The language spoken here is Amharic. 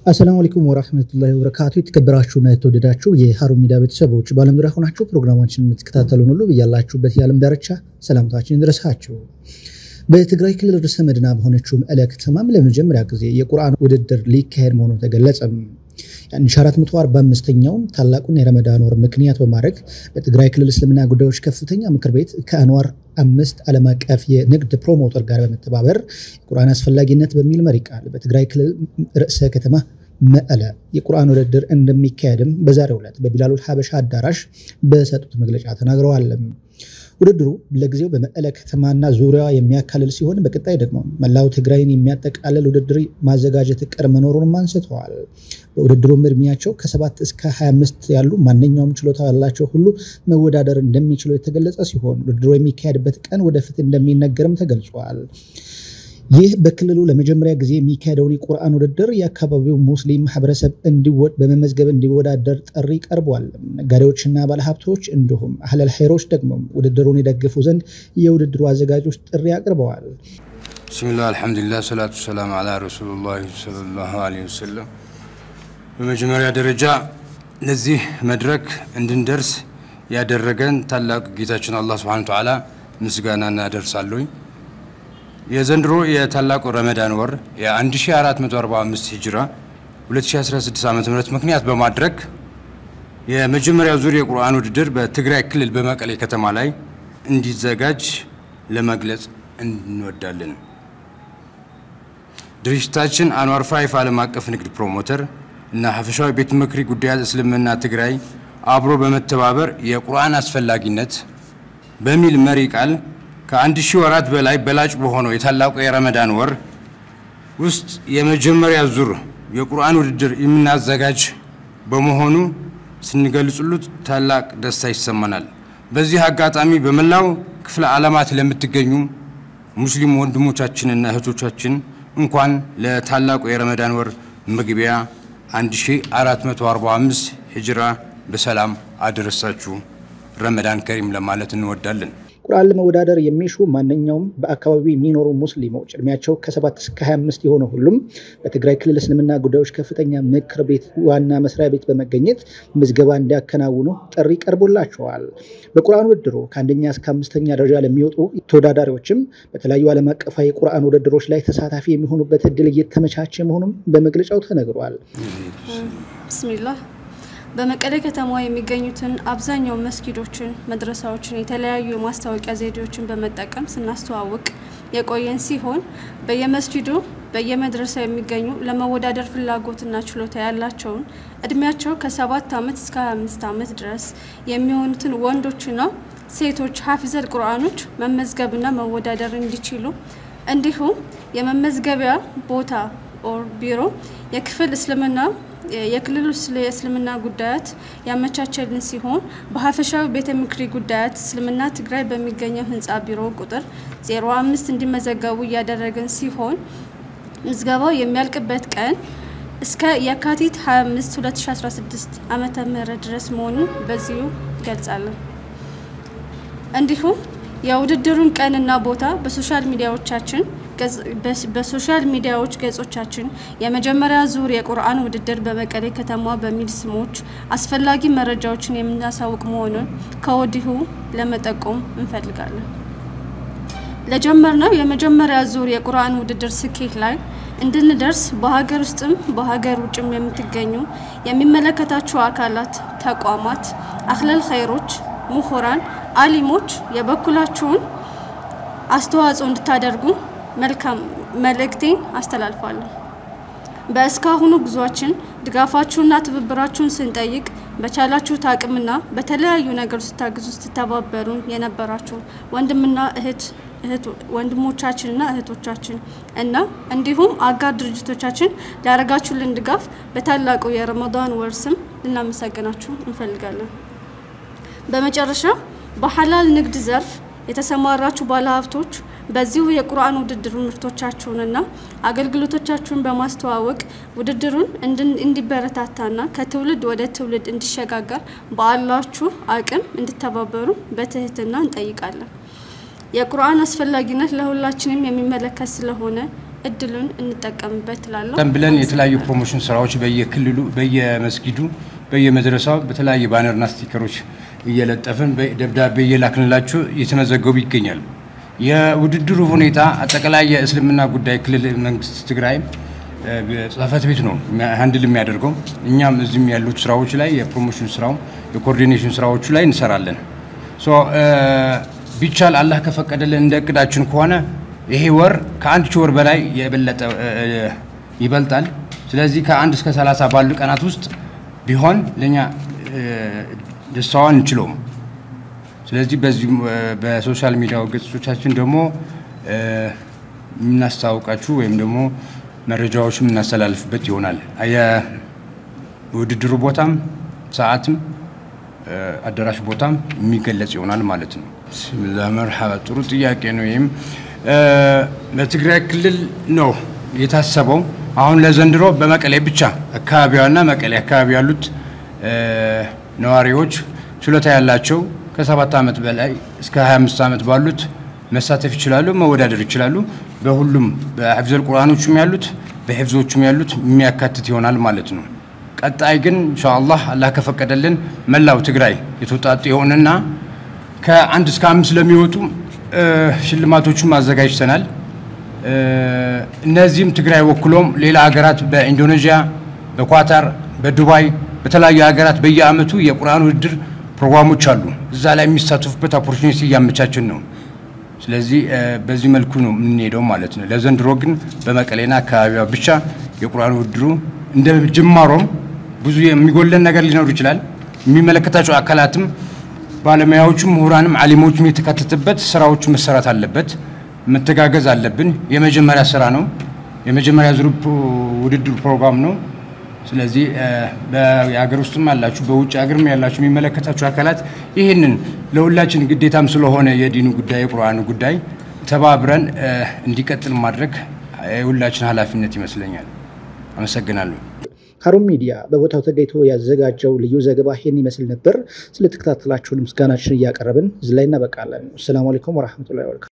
አሰላሙ አለይኩም ወራህመቱላሂ ወበረካቱ። የተከበራችሁና የተወደዳችሁ የሀሩን ሚዲያ ቤተሰቦች በዓለም ዙሪያ ሆናችሁ ፕሮግራማችንን የምትከታተሉን ሁሉ ብያላችሁበት የዓለም ዳርቻ ሰላምታችን ይድረሳችሁ። በትግራይ ክልል ርዕሰ መዲና በሆነችው መቀለ ከተማም ለመጀመሪያ ጊዜ የቁርአን ውድድር ሊካሄድ መሆኑ ተገለጸም። የ1445ኛውን ታላቁን የረመዳን ወር ምክንያት በማድረግ በትግራይ ክልል እስልምና ጉዳዮች ከፍተኛ ምክር ቤት ከአንዋር አምስት ዓለም አቀፍ የንግድ ፕሮሞተር ጋር በመተባበር የቁርአን አስፈላጊነት በሚል መሪ ቃል በትግራይ ክልል ርዕሰ ከተማ መቀለ የቁርአን ውድድር እንደሚካሄድም በዛሬው ዕለት በቢላሉል ሀበሻ አዳራሽ በሰጡት መግለጫ ተናግረዋል። ውድድሩ ለጊዜው በመቀለ ከተማና ዙሪያዋ የሚያካልል ሲሆን በቀጣይ ደግሞ መላው ትግራይን የሚያጠቃልል ውድድር ማዘጋጀት እቅድ መኖሩንም አንስተዋል። በውድድሩም እድሜያቸው ከሰባት እስከ 25 ያሉ ማንኛውም ችሎታ ያላቸው ሁሉ መወዳደር እንደሚችሉ የተገለጸ ሲሆን ውድድሩ የሚካሄድበት ቀን ወደፊት እንደሚነገርም ተገልጿል። ይህ በክልሉ ለመጀመሪያ ጊዜ የሚካሄደውን የቁርአን ውድድር የአካባቢው ሙስሊም ማህበረሰብ እንዲወድ በመመዝገብ እንዲወዳደር ጥሪ ቀርቧል። ነጋዴዎችና ባለሀብቶች እንዲሁም አህለል ኸይሮች ደግሞ ውድድሩን የደግፉ ዘንድ የውድድሩ አዘጋጆች ጥሪ አቅርበዋል። ብስሚላህ አልሐምዱሊላህ ሰላቱ ሰላም አላ ረሱሉላህ ሰለላሁ ዐለይሂ ወሰለም። በመጀመሪያ ደረጃ ለዚህ መድረክ እንድንደርስ ያደረገን ታላቅ ጌታችን አላህ ሱብሓነሁ ወተዓላ ምስጋና እናደርሳለሁኝ። የዘንድሮ የታላቁ ረመዳን ወር የ1445 ሂጅራ 2016 ዓ ም ምክንያት በማድረግ የመጀመሪያው ዙር የቁርአን ውድድር በትግራይ ክልል በመቀሌ ከተማ ላይ እንዲዘጋጅ ለመግለጽ እንወዳለን። ድርጅታችን አንዋር ፋይፍ ዓለም አቀፍ ንግድ ፕሮሞተር እና ሀፈሻዊ ቤተ ምክሪ ጉዳያት እስልምና ትግራይ አብሮ በመተባበር የቁርአን አስፈላጊነት በሚል መሪ ቃል ከአንድ ሺህ ወራት በላይ በላጭ በሆነው የታላቁ የረመዳን ወር ውስጥ የመጀመሪያ ዙር የቁርአን ውድድር የምናዘጋጅ በመሆኑ ስንገልጽሉት ታላቅ ደስታ ይሰማናል። በዚህ አጋጣሚ በመላው ክፍለ ዓለማት ለምትገኙ ሙስሊም ወንድሞቻችንና እህቶቻችን እንኳን ለታላቁ የረመዳን ወር መግቢያ 1445 ሂጅራ በሰላም አደረሳችሁ። ረመዳን ከሪም ለማለት እንወዳለን። ቁርአን ለመወዳደር የሚሹ ማንኛውም በአካባቢው የሚኖሩ ሙስሊሞች እድሜያቸው ከ7 እስከ 25 የሆነ ሁሉም በትግራይ ክልል እስልምና ጉዳዮች ከፍተኛ ምክር ቤት ዋና መስሪያ ቤት በመገኘት ምዝገባ እንዲያከናውኑ ጥሪ ቀርቦላቸዋል። በቁርአን ውድድሩ ከአንደኛ እስከ አምስተኛ ደረጃ ለሚወጡ ተወዳዳሪዎችም በተለያዩ ዓለም አቀፋዊ የቁርአን ውድድሮች ላይ ተሳታፊ የሚሆኑበት እድል እየተመቻቸ መሆኑም በመግለጫው ተነግሯል። ብስሚላህ በመቀሌ ከተማ የሚገኙትን አብዛኛው መስጊዶችን፣ መድረሳዎችን የተለያዩ የማስታወቂያ ዘዴዎችን በመጠቀም ስናስተዋውቅ የቆየን ሲሆን በየመስጂዱ በየመድረሳ የሚገኙ ለመወዳደር ፍላጎትና ችሎታ ያላቸውን እድሜያቸው ከሰባት ዓመት እስከ 25 ዓመት ድረስ የሚሆኑትን ወንዶችና ሴቶች ሀፊዘል ቁርአኖች መመዝገብና መወዳደር እንዲችሉ እንዲሁም የመመዝገቢያ ቦታ ኦር ቢሮ የክፍል እስልምና የክልሉ የእስልምና ጉዳያት ያመቻቸልን ሲሆን በሀፈሻዊ ቤተ ምክሪ ጉዳያት እስልምና ትግራይ በሚገኘው ህንፃ ቢሮ ቁጥር 05 እንዲመዘገቡ እያደረግን ሲሆን ምዝገባው የሚያልቅበት ቀን እስከ የካቲት 25 2016 ዓመተ ምህረት ድረስ መሆኑን በዚሁ ይገልጻለን። እንዲሁም የውድድሩን ቀንና ቦታ በሶሻል ሚዲያዎቻችን በሶሻል ሚዲያዎች ገጾቻችን የመጀመሪያ ዙር የቁርአን ውድድር በመቀሌ ከተማ በሚል ስሞች አስፈላጊ መረጃዎችን የምናሳውቅ መሆኑን ከወዲሁ ለመጠቆም እንፈልጋለን። ለጀመርነው የመጀመሪያ ዙር የቁርአን ውድድር ስኬት ላይ እንድንደርስ በሀገር ውስጥም በሀገር ውጭም የምትገኙ የሚመለከታችሁ አካላት፣ ተቋማት፣ አህለል ኸይሮች፣ ምሁራን፣ አሊሞች የበኩላችሁን አስተዋጽኦ እንድታደርጉ መልካም መልእክቴን አስተላልፋለሁ። በእስካሁኑ ጉዟችን ድጋፋችሁና ትብብራችሁን ስንጠይቅ በቻላችሁት አቅምና በተለያዩ ነገሮች ስታግዙ ስትተባበሩን የነበራችሁ ወንድምና እህት ወንድሞቻችንና እህቶቻችን እና እንዲሁም አጋር ድርጅቶቻችን ላደረጋችሁልን ድጋፍ በታላቁ የረመዳን ወር ስም ልናመሰግናችሁ እንፈልጋለን። በመጨረሻ በሐላል ንግድ ዘርፍ የተሰማራችሁ ባለሀብቶች በዚሁ የቁርአን ውድድር ምርቶቻችሁንና አገልግሎቶቻችሁን በማስተዋወቅ ውድድሩን እንዲበረታታና ከትውልድ ወደ ትውልድ እንዲሸጋገር በአላችሁ አቅም እንድተባበሩ በትህትና እንጠይቃለን። የቁርአን አስፈላጊነት ለሁላችንም የሚመለከት ስለሆነ እድሉን እንጠቀምበት ትላለሁ ቀደም ብለን የተለያዩ ፕሮሞሽን ስራዎች በየክልሉ በየመስጊዱ በየመድረሳው በተለያየ ባነርና ስቲከሮች እየለጠፍን ደብዳቤ እየላክንላችሁ እየተመዘገቡ ይገኛል። የውድድሩ ሁኔታ አጠቃላይ የእስልምና ጉዳይ ክልል መንግስት ትግራይ ጽህፈት ቤት ነው ሀንድል የሚያደርገው። እኛም እዚህም ያሉት ስራዎች ላይ የፕሮሞሽን ስራው የኮኦርዲኔሽን ስራዎቹ ላይ እንሰራለን። ቢቻል አላህ ከፈቀደልን እንደ እቅዳችን ከሆነ ይሄ ወር ከአንድ ሺህ ወር በላይ የበለጠ ይበልጣል። ስለዚህ ከአንድ እስከ ሰላሳ ባሉ ቀናት ውስጥ ቢሆን ለእኛ ደስታዋን እንችለውም። ስለዚህ በዚህ በሶሻል ሚዲያ ገጾቻችን ደግሞ የምናስታውቃችሁ ወይም ደግሞ መረጃዎች የምናስተላልፍበት ይሆናል። የውድድሩ ቦታም ሰዓትም አዳራሽ ቦታም የሚገለጽ ይሆናል ማለት ነው። ብስሚላ መርሐባ፣ ጥሩ ጥያቄ ነው። ይህም በትግራይ ክልል ነው የታሰበው። አሁን ለዘንድሮ በመቀሌ ብቻ አካባቢዋና መቀሌ አካባቢ ያሉት ነዋሪዎች ችሎታ ያላቸው ከሰባት ዓመት በላይ እስከ 25 ዓመት ባሉት መሳተፍ ይችላሉ፣ መወዳደር ይችላሉ። በሁሉም በሐፊዘል ቁርአኖቹም ያሉት በሕፍዞቹም ያሉት የሚያካትት ይሆናል ማለት ነው። ቀጣይ ግን ኢንሻአላህ አላህ ከፈቀደልን መላው ትግራይ የተውጣጡ የሆነና ከአንድ እስከ አምስት ለሚወጡ ሽልማቶቹም አዘጋጅተናል። እነዚህም ትግራይ ወክሎም ሌላ ሀገራት በኢንዶኔዥያ፣ በኳታር፣ በዱባይ በተለያዩ ሀገራት በየአመቱ የቁርአን ውድድር ፕሮግራሞች አሉ። እዛ ላይ የሚሳተፉበት ኦፖርቹኒቲ እያመቻችን ነው። ስለዚህ በዚህ መልኩ ነው የምንሄደው ማለት ነው። ለዘንድሮ ግን በመቀሌና አካባቢዋ ብቻ የቁርአን ውድድሩ እንደ ጅማሮም ብዙ የሚጎለን ነገር ሊኖር ይችላል። የሚመለከታቸው አካላትም ባለሙያዎቹም፣ ምሁራንም፣ አሊሞችም የተካተተበት ስራዎቹ መሰራት አለበት። መተጋገዝ አለብን። የመጀመሪያ ስራ ነው። የመጀመሪያ ዙር ውድድር ፕሮግራም ነው። ስለዚህ የሀገር ውስጥም ያላችሁ በውጭ ሀገርም ያላችሁ የሚመለከታችሁ አካላት ይህንን ለሁላችን ግዴታም ስለሆነ የዲኑ ጉዳይ የቁርአኑ ጉዳይ ተባብረን እንዲቀጥል ማድረግ የሁላችን ኃላፊነት ይመስለኛል። አመሰግናለሁ። ሀሩን ሚዲያ በቦታው ተገኝቶ ያዘጋጀው ልዩ ዘገባ ይህን ይመስል ነበር። ስለተከታተላችሁን ምስጋናችን እያቀረብን እዚህ ላይ እናበቃለን። አሰላሙ አለይኩም ወረሕመቱላሂ ወበረካቱ።